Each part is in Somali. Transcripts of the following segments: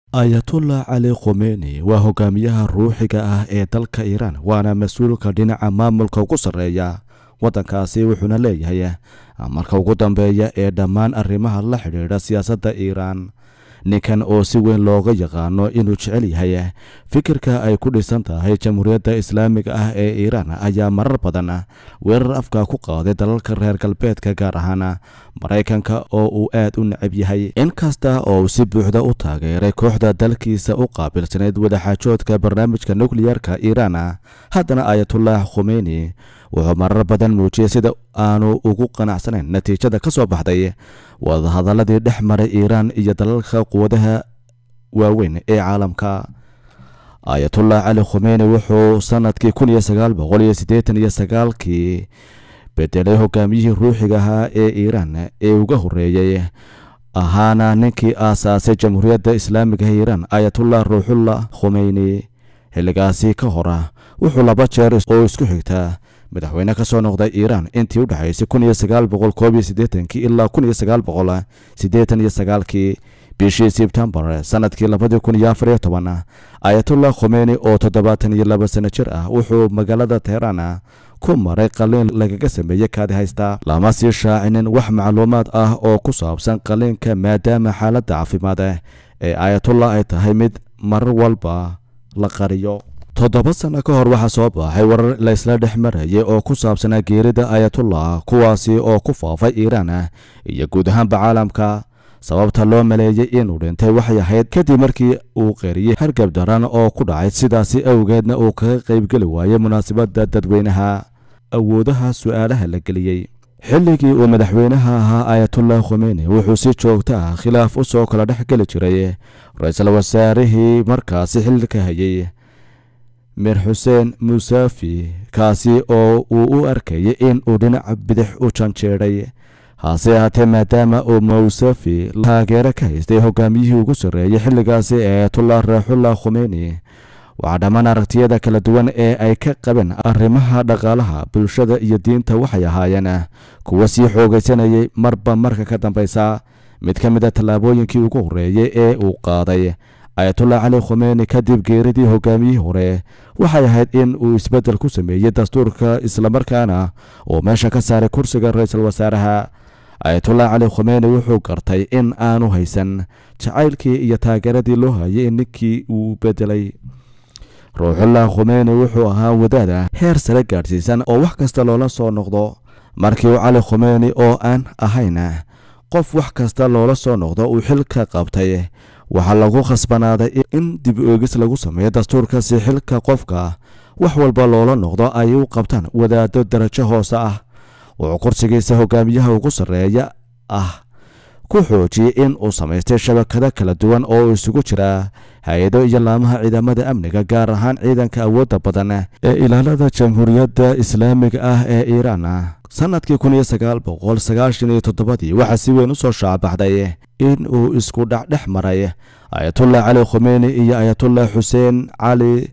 ayatullah cali khomeni waa hogaamiyaha ruuxiga ah ee dalka iiraan waana mas-uulka dhinaca maamulka ugu sarreeya waddankaasi wuxuuna leeyahay marka ugu dambeeya ee dhammaan arrimaha la xidhiidha siyaasadda iiraan ninkan oo si weyn looga yaqaano inuu jecel yahay fikirka ay ku dhisan tahay jamhuuriyadda islaamiga ah ee iiraan ayaa marar badan weerar afka ku qaaday dalalka reer galbeedka gaar ahaan maraykanka oo uu aad u necab yahay inkasta oo uu si buuxda u taageeray kooxda dalkiisa u qaabilsanayd wadaxaajoodka barnaamijka nukliyarka iiraan haddana ayatullah khomeni wuxuu marar badan muujiyey sida aanu ugu qanacsanayn natiijada ka soo baxday wadahadaladii dhex maray iiraan iyo dalalka quwadaha waaweyn ee caalamka ayatullah cali khomeni wuxuu sanadkii kun iyo sagaal boqol iyo siddeetan iyo sagaalkii bedelay hogaamiyihii ruuxiga ahaa ee iiraan ee uga horreeyey ahaana ninkii aasaasay jamhuuriyadda islaamiga ee iiraan ayatullah ruuxullah khomeyni xilligaasi ka hora wuxuu laba jeer oo isku xigtaa madaxweyne ka soo noqday iiraan intii u dhexaysay kun iyo sagaal boqol koob iyo siddeetankii ilaa kun iyo sagaal boqol siddeetan iyo sagaalkii bishii sebtembar sanadkii labadii kun iyo afar iyo toban ayatullah khomeni oo toddobaatan iyo laba sano jir ah wuxuu magaalada teheraan ku maray qaliin lagaga sameeyey kaadi haysta lama sii shaacinin wax macluumaad ah oo ku saabsan qaliinka maadaama xaaladda caafimaad ee ayatullah ay tahay mid marar walba la qariyo toddoba sano ka hor waxaa soo baxay warar la isla dhex marayay oo ku saabsanaa geerida ayatullah kuwaasi oo ku faafay iiraan iyo guud ahaanba caalamka sababta loo maleeyey inuu dhintay waxay ahayd kadib markii uu qeeriyey hargab daran oo ku dhacay sidaasi awgeedna uu kaga qaybgeli waayey munaasabadda dadweynaha awoodaha su'aalaha la geliyey xilligii uu madaxweynaha ahaa ayatullah khomeni wuxuu si joogto ah khilaaf u soo kala dhex geli jiray ra-iisul wasaarihii markaasi xilka hayay mir xuseen musafi kaasi oo uu u arkayay in uu dhinaca bidix u janjeedhay hase ahaatee maadaama uu musafi taageero ka haystay hogaamiyihii ugu sarreeyay xilligaasi ee ayatullah raaxullah khomeni waxaa dhammaan aragtiyada kala duwan ee ay ka qabeen arrimaha dhaqaalaha bulshada iyo diinta waxay ahaayeen kuwa sii xoogaysanayay marba marka ka dambaysa mid ka mid a tallaabooyinkii ugu horreeyey ee uu qaaday ayatullah cali khomeni kadib geeridii hogaamiyihii hore waxay ahayd in uu isbeddel ku sameeyey dastuurka islamarkaana uu meesha ka saaray kursiga ra-iisul wasaaraha ayatullah cali khomeni wuxuu gartay in aanu haysan jacaylkii iyo taageeradii loo hayay ninkii uu bedelay ruuxullah khomeni wuxuu ahaa wadaada heer sare gaadhsiisan oo wax kasta loola soo noqdo markii uu cali khomeni oo aan ahayn qof wax kasta loola soo noqdo uu xilka qabtay waxaa lagu khasbanaaday in dib oegis lagu sameeyo dastuurka si xilka qofka wax walba loola noqdo ay u qabtaan wadaado darajo hoose ah wuxuu kursigiisa hogaamiyaha ugu sarreeya ah ku xoojiyey in uu samaystay shabakado kala duwan oo isugu jira hay-ado iyo laamaha ciidamada amniga gaar ahaan ciidanka awoodda badan ee ilaalada jamhuuriyadda islaamiga ah ee iiraan sanadkii kun iyo sagaal boqol sagaashan iyo toddobadii waxaa si weyn u soo shaabaxday in uu isku dhexdhex maray ayatullah cali khomeni iyo ayatullah xuseen cali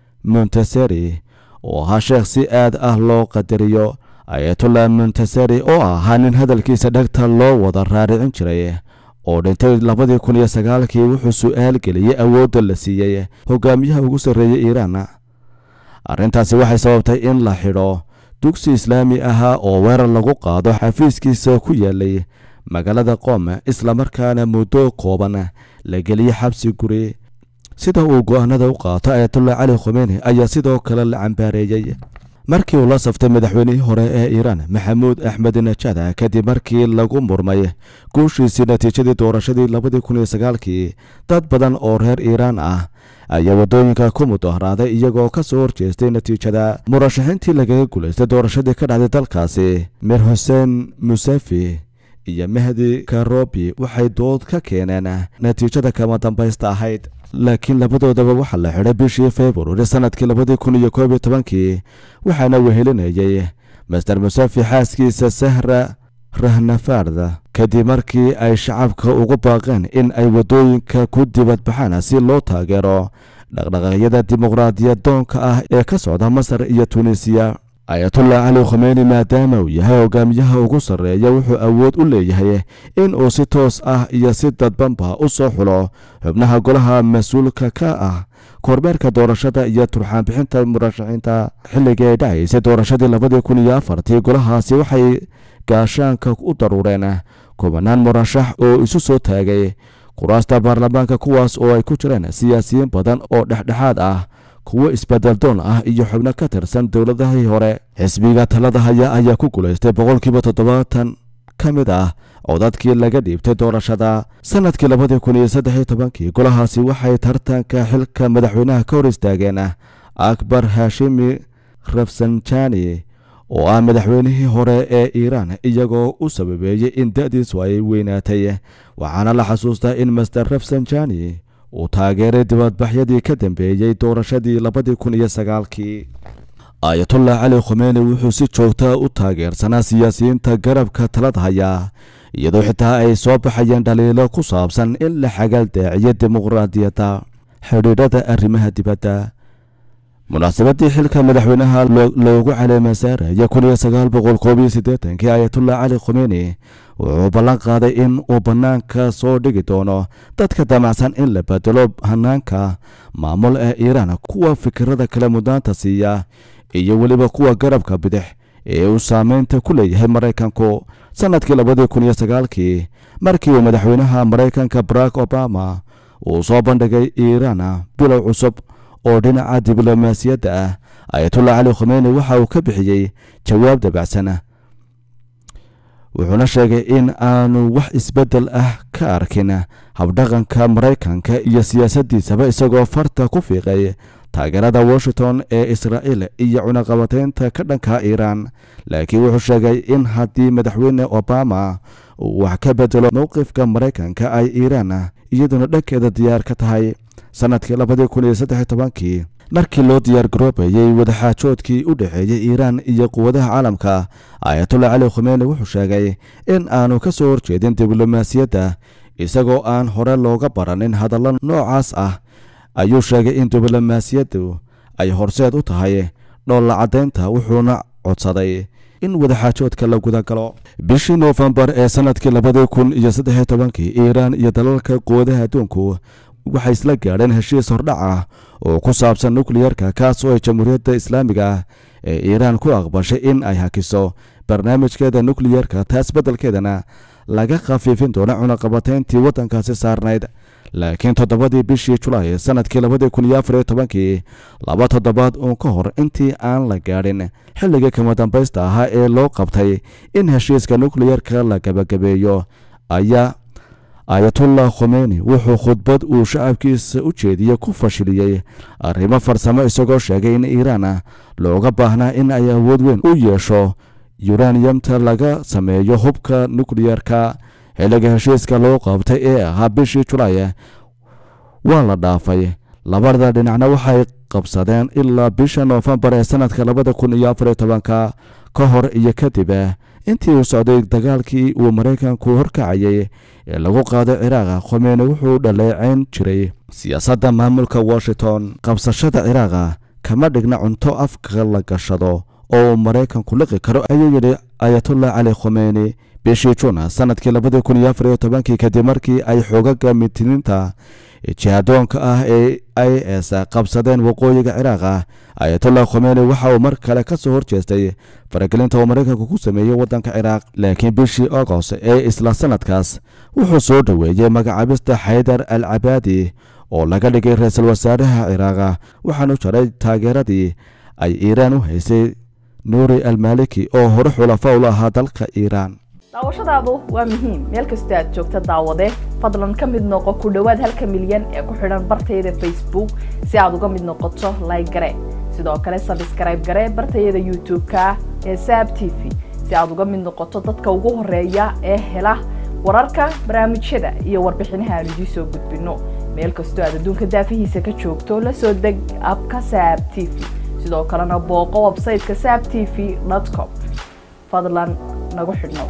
muntaseri oo ahaa sheekh si aad ah loo qadariyo ayatullah muntaseri oo ahaa nin hadalkiisa dhegta loo wada raaricin jiray oo dhintay labadii kun iyo sagaalkii wuxuu su'aal geliyey awoodda la siiyey hogaamiyaha ugu sarreeyey iiraan arrintaasi waxay sababtay in la xidho dugsi islaami ahaa oo weerar lagu qaado xafiiskiisa ku yaalay magaalada qoom islamarkaana muddo kooban la geliyey xabsi guri sida uu go'aanada u qaato ayatullah cali khomeni ayaa sidoo kale la cambaareeyey markii uu la saftay madaxweynihii hore ee iiraan maxamuud axmed najada kadib markii lagu murmay guushiisii natiijadii doorashadii labadii kun iyo sagaalkii dad badan oo reer iiraan ah ayaa waddooyinka ku mudaharaaday iyagoo ka soo horjeestay natiijada murashaxiintii lagaga guulaystay doorashadii ka dhacday dalkaasi mir xuseen musafi iyo mahdi karobi waxay dood ka keeneen natiijada kama dambaysta ahayd laakiin labadoodaba waxaa la xidhay bishii februari sanadkii labadii kun iyo koob iyo tobankii waxaana wehelinayay master musafi xaaskiisa sahra rahnafarda kadib markii ay shacabka ugu baaqeen in ay waddooyinka ku dibadbaxaan si loo taageero dhaqdhaqaaqyada dimuqraadiyad doonka ah ee ka socda masar iyo tunisiya ayatullah cali khomeyni maadaama uu yahay hogaamiyaha ugu sarreeya wuxuu awood u leeyahay in uu si toos ah iyo si dadbanba u soo xulo xubnaha golaha mas-uulka ka ah kormeerka doorashada iyo turxaanbixinta murashaxiinta xilligii ay dhacaysay doorashadii labadii kun iyo afartii golahaasi waxay gaashaanka u daruureen kubanaan murashax oo isu soo taagay kuraasta baarlamaanka kuwaas oo ay ku jireen siyaasiyiin badan oo dhexdhexaad ah kuwo isbeddeldoon ah iyo xubno ka tirsan dowladahii hore xisbiga talada haya ayaa ku guulaystay boqolkiiba toddobaatan ka mid ah codadkii laga dhiibtay doorashada sanadkii labadii kun iyo saddex iyo tobankii golahaasi waxay tartanka xilka madaxweynaha ka hor istaageen akbar hashimi rafsanjani oo ah madaxweynihii hore ee iiraan iyagoo u sababeeyey in da-diisu ay weynaatay waxaana la xasuustaa in master rafsanjani uu taageeray dibadbaxyadii ka dambeeyey doorashadii labadii kun iyo sagaalkii ayatullah cali khomeyni wuxuu si joogta u taageersanaa siyaasiyiinta garabka talada haya iyadoo xitaa ay soo baxayeen dhaliilo ku saabsan in la xagal daiciyo dimuqraadiyadda xidhiidhada arrimaha dibadda munaasabadii xilka madaxweynaha loogu caleema saaraya kun iyo sagaal boqol koob iyo siddeetankii ayatullah cali khomeyni wuxuu ballan qaaday in uu bannaanka soo dhigi doono dadka damacsan in la bedelo hanaanka maamul ee iiraan kuwa fikirada kale mudaanta siiya iyo weliba kuwa garabka bidix ee uu saameynta ku leeyahay maraykanku sannadkii labadii kun iyo sagaalkii markii uu madaxweynaha maraykanka barack obama uu soo bandhigay iiraan bilow cusub oo dhinaca diblomaasiyadda ah ayatullah cali khomeyni waxa uu ka bixiyey jawaab dabacsan wuxuuna sheegay in aanu wax isbeddel ah ka arkin habdhaqanka maraykanka iyo siyaasaddiisaba isagoo farta ku fiiqay taageerada washington ee israa'iil iyo cunaqabateynta ka dhanka iiraan laakiin wuxuu sheegay in haddii madaxweyne obama uu wax ka bedelo mowqifka maraykanka ay iiraan iyaduna dhankeeda diyaar ka tahay sannadkii labadii kun iyo saddex iyo tobankii markii loo diyaar garoobayey wadaxaajoodkii u dhexeeyey iiraan iyo quwadaha caalamka ayatullah cali khomeyni wuxuu sheegay in aanu ka soo horjeedin diblomaasiyadda isagoo aan hore looga baranin hadallo noocaas ah ayuu sheegay in diblomaasiyaddu ay horseed u tahay dhoolla caddaynta wuxuuna codsaday in wadaxaajoodka la gudagalo bishii noofembar ee sannadkii labadii kun iyo saddex iyo tobankii iiraan iyo dalalka quwadaha adduunku waxay isla gaadheen heshiis hordhac ah oo ku saabsan nukliyarka kaas oo ay jamhuuriyadda islaamiga ah ee iiraan ku aqbashay in ay hakiso barnaamijkeeda nukliyarka taas beddelkeedana laga khafiifin doono cunaqabateyntii waddankaasi saarnayd laakiin toddobadii bishii julaay sannadkii labadii kun iyo afar iyo tobankii laba toddobaad uun ka hor intii aan la gaadhin xilligii kama dambaysta ahaa ee loo qabtay in heshiiska nukliyarka la gabagabeeyo ayaa ayatullah khomeyni wuxuu khudbad uu shacabkiisa u jeediyey ku fashiliyey arrimo farsamo isagoo sheegay in iiraan looga baahnaa in ay awood weyn u yeesho yuraniyamta laga sameeyo hubka nukliyarka xilliga heshiiska loo qabtay ee ahaa bishii julaay waa la dhaafay labada dhinacna waxay qabsadeen ilaa bisha noofembar ee sannadka labada kun iyo afar iyo tobanka ka hor iyo kadib intii uu socday dagaalkii uu maraykanku horkacayay ee lagu qaaday ciraaqa khomeyni wuxuu dhaleeceyn jiray siyaasadda maamulka washington qabsashada ciraaqa kama dhigna cunto afka la gashado oo uu maraykanku liqi karo ayuu yidhi ayatullah cali khomeyni bishii juun sannadkii labadii kun iyo afar iyo tobankii kadib markii ay xoogaga mitiniinta jihadoonka ah ee i s qabsadeen waqooyiga ciraaqa ayatullah khomeyni waxa uu mar kale ka soo horjeestay faragelinta uu maraykanku ku sameeyey waddanka ciraaq laakiin bishii agost ee isla sannadkaas wuxuu soo dhoweeyey magacaabista xaydar al cabaadi oo laga dhigay ra-iisul wasaaraha ciraaqa waxaanu jaray taageeradii ay iiraan u haysay nuuri almaliki oo hore xulafa ula ahaa dalka iiraan daawashadaadu waa muhiim meel kasta aad joogta daawade fadlan ka mid noqo ku dhowaad halka milyan ee ku xidhan bartayada facebook si aad uga mid noqoto like gare sidoo kale sabskrayb gare bartayada youtube-ka ee saab t v si aad uga mid noqoto dadka ugu horeeya ee hela wararka barnaamijyada iyo warbixinaha aan idiin soo gudbino meel kastoo aad adduunka daafihiisa ka joogto la soo deg abka saab t v sidoo kalena booqo websayteka saab t v com fadlan nagu xidhnow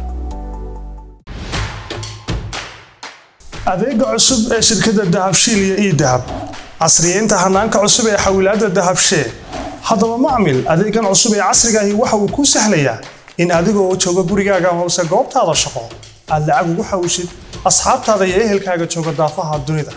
adeega cusub ee shirkadda dahabshiil iyo ii dahab casriyeynta hanaanka cusub ee xawilaadda dahabshee haddaba macmil adeegan cusub ee casrigaahi waxa uu kuu sahlayaa in adigoo jooga gurigaaga hoose goobtaada shaqo aad lacag ugu xawshid asxaabtaada iyo ehelkaaga jooga daafaha dunida